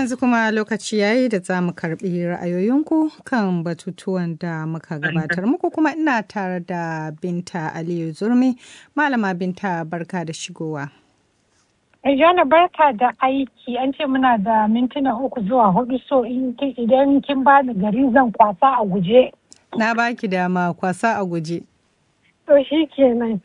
yanzu kuma lokaci yayi da za mu karbi ra'ayoyinku kan batutuwan da muka gabatar muku kuma ina tare da Binta Aliyu Zurmi. Malama Binta barka da shigowa. Jana barka da aiki an ce muna da mintuna uku zuwa hudu so idan kin ba da gari zan kwasa a guje. Na baki dama kwasa a guje. To shi kenan.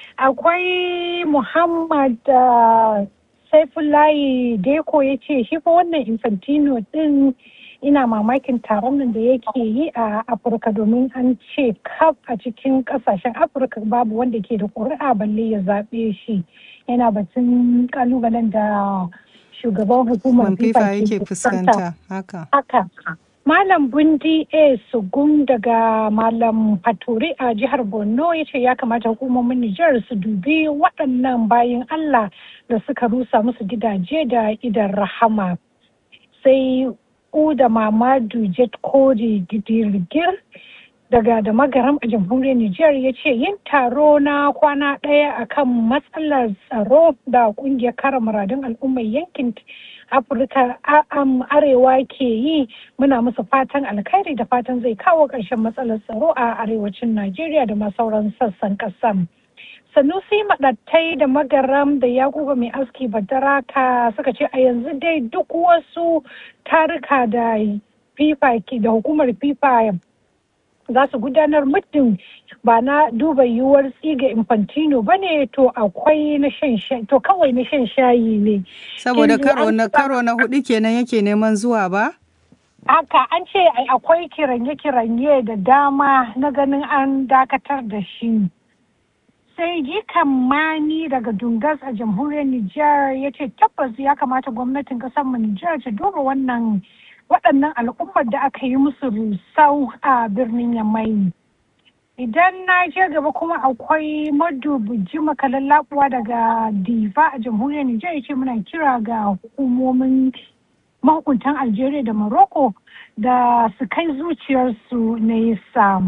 Akwai Muhammad uh, Saifullahi Deko ya ce shi fa wannan Infantino din ina mamakin taron nan da yake yi a Afirka domin an ce kaf a cikin kasashen Afirka babu wanda ke da ƙuri'a balle ya zaɓe shi. Yana batun kalubalen da shugaban hukumar FIFA yake fuskanta. Haka. Haka. Malam Bundi A. Sugun daga Malam Faturi a jihar Borno ya ce ya kamata hukumomin Nijar su dubi waɗannan bayan Allah da suka rusa musu gidaje da idan rahama. Sai Uda Mamadu Jet Kori Gidirgir daga da magaram a jamhuriyar Nijar ya ce yin taro na kwana ɗaya akan matsalar tsaro da ƙungiyar kare muradun al'ummar yankin afirka arewa ke yi muna musu fatan alkhairi da fatan zai kawo ƙarshen matsalar tsaro a arewacin najeriya da ma sauran sassan ƙasar sanusi maɗattai da magaram da yakuba mai aski badaraka suka ce a yanzu dai duk wasu tarika da fifa da hukumar fifa za su gudanar muddin ba na duba yiwuwar tsiga infantino ba ne to akwai na shan shayi to kawai na shan shayi ne saboda karo na karo na hudu kenan yake neman zuwa ba haka an ce akwai kiranye-kiranye da dama na ganin an dakatar da shi sai jikan mani daga dungas a jamhuriyar nijar ya ce tabbas ya kamata gwamnatin kasar mu nijar ta duba wannan waɗannan al'ummar da aka yi musu rusau a birnin yamai idan na je gaba kuma akwai madubuji makalan labuwa daga diva a jamhuriyar nijar ce muna kira ga hukumomin mahukuntan algeria da morocco da su kai zuciyarsu nesa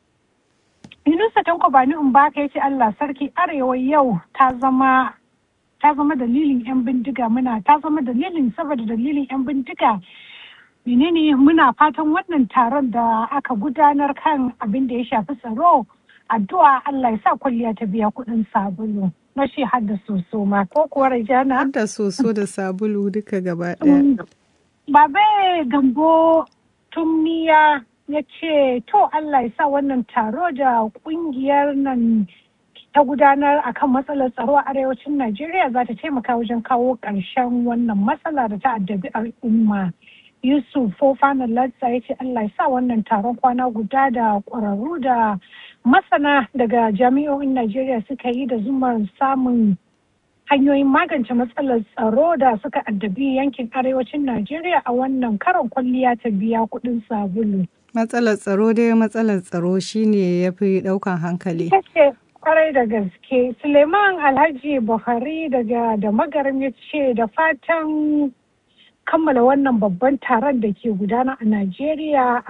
yunusa tanko bani in baka ya ce allah sarki arewa yau ta zama ta zama dalilin 'yan bindiga muna ta zama dalilin saboda dalilin 'yan bindiga menene muna fatan wannan taron da aka gudanar kan abin da ya shafi tsaro addu'a Allah ya sa kwalliya ta biya kuɗin sabulu na shi har da soso ma ko kuwa rajana har da soso da sabulu duka gaba ɗaya babe gambo tumniya ya ce to Allah ya sa wannan taro da kungiyar nan ta gudanar akan matsalar tsaro a arewacin Najeriya za ta taimaka wajen kawo ƙarshen wannan matsala da ta addabi al'umma. Yusuf Fofana Latsa ya ce Allah ya sa wannan taron kwana guda da ƙwararru da masana daga jami'o'in Najeriya suka yi da zumar samun hanyoyin magance matsalar tsaro da suka addabi yankin arewacin Najeriya a wannan karon kwalliya ta biya kuɗin sabulu. Matsalar tsaro dai matsalar tsaro shine ya fi ɗaukan hankali. kwarai da gaske suleiman alhaji buhari daga da magaram ya ce da fatan kammala wannan babban taron da ke gudana a najeriya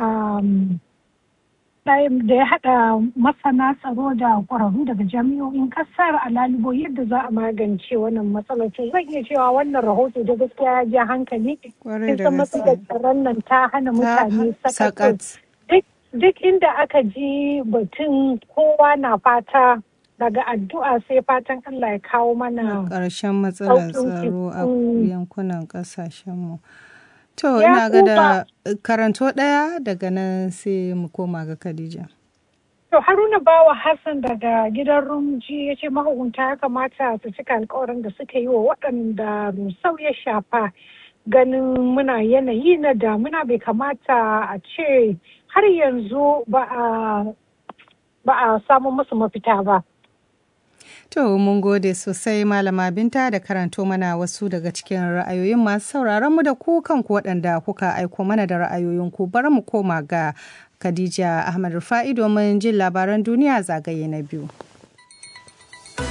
da ya hada masana tsaro da kwararru daga jami'o'in kasar a lalubo yadda za a magance wannan matsalar to zan iya cewa wannan rahoto da gaskiya ya ja hankali kusan matsalar tsaron nan ta hana mutane sakat duk inda aka ji batun kowa na fata daga addu'a sai fatan Allah ya kawo mana ƙarshen matsalar tsaro a yankunan ƙasashenmu. To, ina ga da karanto ɗaya daga nan sai mu koma ga Khadija. To, Haruna Bawa Hassan daga gidan Rumji ya ce mahukunta ya kamata su cika alkawarin da suka yi wa waɗanda rusau ya shafa ganin muna yanayi na damuna bai kamata a ce har yanzu ba a samu musu mafita ba. To mun gode sosai malama binta da karanto mana wasu daga cikin ra'ayoyin masu sauraron mu da ku kanku waɗanda kuka aiko mana da ra'ayoyinku bari mu koma ga Khadija Ahmad Rufa'i domin jin labaran duniya zagaye na biyu.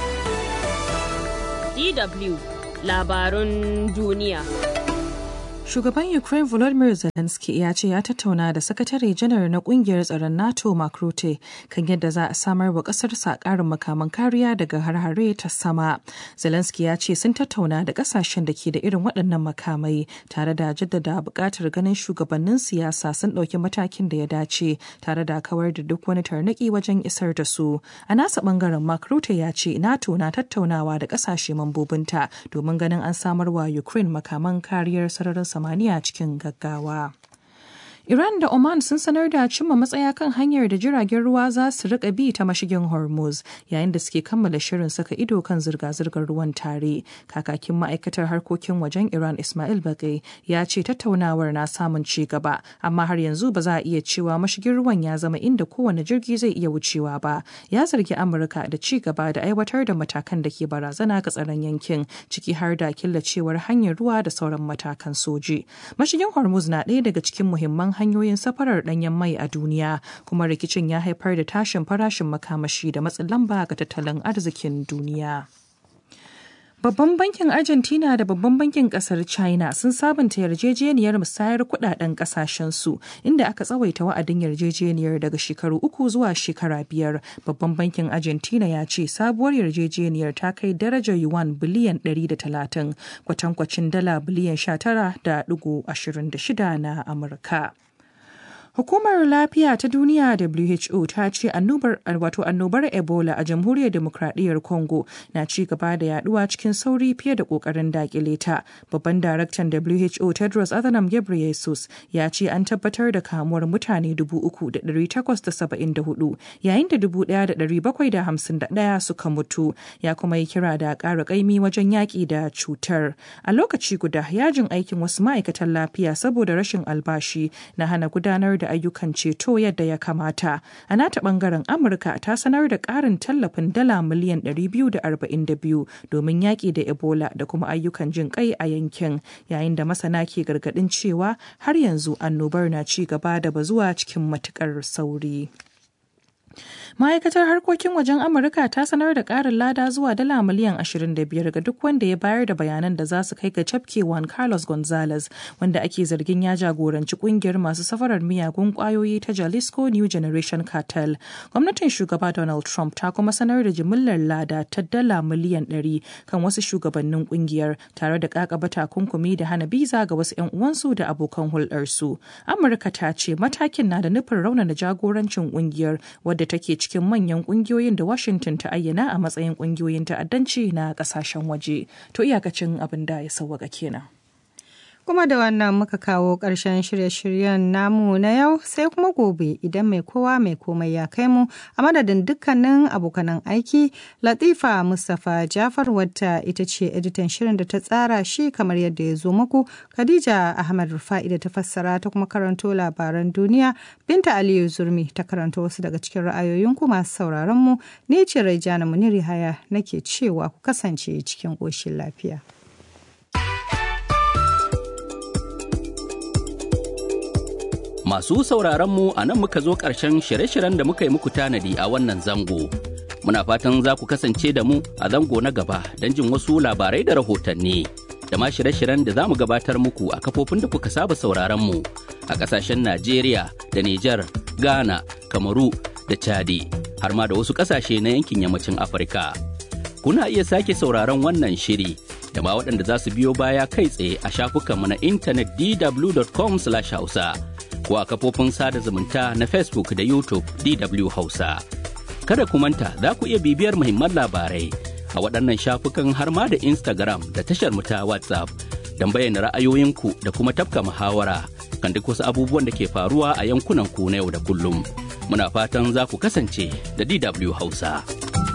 DW labarun duniya. Shugaban Ukraine Volodymyr Zelensky ya ce ya tattauna da sakatare janar na kungiyar tsaron NATO Mark Rutte kan yadda za a samar wa ƙasarsa ƙarin makaman kariya daga har-hare ta sama. Zelensky ya ce sun tattauna da ƙasashen da ke da irin waɗannan makamai tare da jaddada buƙatar ganin shugabannin siyasa sun ɗauki matakin da ya dace tare da kawar da duk wani tarnaƙi wajen isar da su. A nasa ɓangaren Mark Rutte ya ce NATO na tattaunawa da ƙasashe mambobinta domin ganin an samar wa Ukraine makaman kariyar sararin samaniya cikin gaggawa. Iran da Oman sun sanar da cimma matsaya kan hanyar da jiragen ruwa za su rika bi ta mashigin Hormuz yayin da suke kammala shirin saka ido kan zirga-zirgar ruwan tare. Kakakin ma'aikatar harkokin wajen Iran Ismail Bagai ya ce tattaunawar na samun ci gaba, amma har yanzu ba za a iya cewa mashigin ruwan ya zama inda kowane jirgi zai iya wucewa ba. Ya zargi Amurka da ci gaba da aiwatar da matakan da ke barazana ga tsaron yankin, ciki har da killacewar hanyar ruwa da sauran matakan soji. Mashigin Hormuz na ɗaya daga cikin muhimman hanyoyin safarar ɗanyen mai a duniya kuma rikicin ya haifar da tashin farashin makamashi da matsin lamba ga tattalin arzikin duniya. Babban bankin Argentina da babban bankin kasar China sun sabunta yarjejeniyar musayar kudaden kasashensu inda aka tsawaita wa'adin yarjejeniyar daga shekaru uku zuwa shekara biyar. Babban bankin Argentina ya ce sabuwar yarjejeniyar ta kai darajar yuan biliyan 130 kwatankwacin dala biliyan 19.26 na Amurka. Hukumar Lafiya ta Duniya WHO ta ce annobar wato annobar Ebola a Jamhuriyar Demokradiyyar Congo na ci gaba da yaduwa cikin sauri fiye da kokarin dakile ta. Babban daraktan WHO Tedros Adhanom Ghebreyesus ya ce an tabbatar da kamuwar mutane 3,874 yayin da 1,751 suka mutu. Ya kuma yi kira da ƙara ƙaimi wajen yaƙi da cutar. A lokaci guda yajin aikin wasu ma'aikatan lafiya saboda rashin albashi na hana gudanar da ayyukan ceto yadda ya kamata. A nata bangaren Amurka ta sanar da ƙarin tallafin dala miliyan 242 domin yaƙi da Ebola da kuma ayyukan jin kai a yankin, yayin da masana ke gargaɗin cewa har yanzu annobar na ci gaba da bazuwa cikin matuƙar sauri. Ma'aikatar harkokin wajen Amurka ta sanar da ƙarin lada zuwa dala miliyan 25 ga duk wanda ya bayar da bayanan da za su kai ga cafkewan Carlos Gonzalez wanda ake zargin ya jagoranci kungiyar masu safarar miyagun kwayoyi ta Jalisco New Generation Cartel. Gwamnatin shugaba Donald Trump ta kuma sanar da jimillar lada ta dala miliyan 100 kan wasu shugabannin kungiyar tare da kakaba takunkumi da hana biza ga wasu 'yan uwansu da abokan hulɗarsu. Amurka ta ce matakin na da nufin raunana jagorancin kungiyar wadda take cikin manyan kungiyoyin da Washington ta ayyana a matsayin kungiyoyin ta'addanci na kasashen waje. To iyakacin abin da ya sauwaka kenan. Kuma da wannan muka kawo ƙarshen shirye-shiryen namu na yau sai kuma gobe idan mai kowa mai komai ya kai mu a madadin dukkanin abokanan aiki Latifa Mustapha Jafar wadda ita ce editan shirin da ta tsara shi kamar yadda ya zo muku Khadija Ahmad Rufa'i da ta fassara ta kuma karanto labaran duniya Binta Aliyu Zurmi ta karanto wasu daga cikin ra'ayoyinku masu sauraron mu ni ce Raijana Muniri Haya nake cewa ku kasance cikin ƙoshin lafiya. Masu sauraronmu a nan muka zo ƙarshen shirye-shiryen da muka yi muku tanadi a wannan zango. Muna fatan za ku kasance da mu a zango na gaba don jin wasu labarai da rahotanni. Da ma shirye-shiryen da za mu gabatar muku a kafofin da kuka saba sauraronmu a ƙasashen Najeriya da Nijar, Ghana, Kamaru da Chadi, har ma da wasu ƙasashe na yankin yammacin Afirka. Kuna iya sake sauraron wannan shiri da ma waɗanda za su biyo baya kai tsaye a shafukanmu na intanet dw.com/hausa. ko a kafofin sada zumunta na Facebook da YouTube DW Hausa. Kada ku manta za ku iya bibiyar muhimman labarai a waɗannan shafukan har ma da Instagram da tashar mu ta WhatsApp don bayyana ra'ayoyinku da kuma tafka muhawara kan duk wasu abubuwan da ke faruwa a yankunan ku na yau da kullum. Muna fatan za ku kasance da DW Hausa.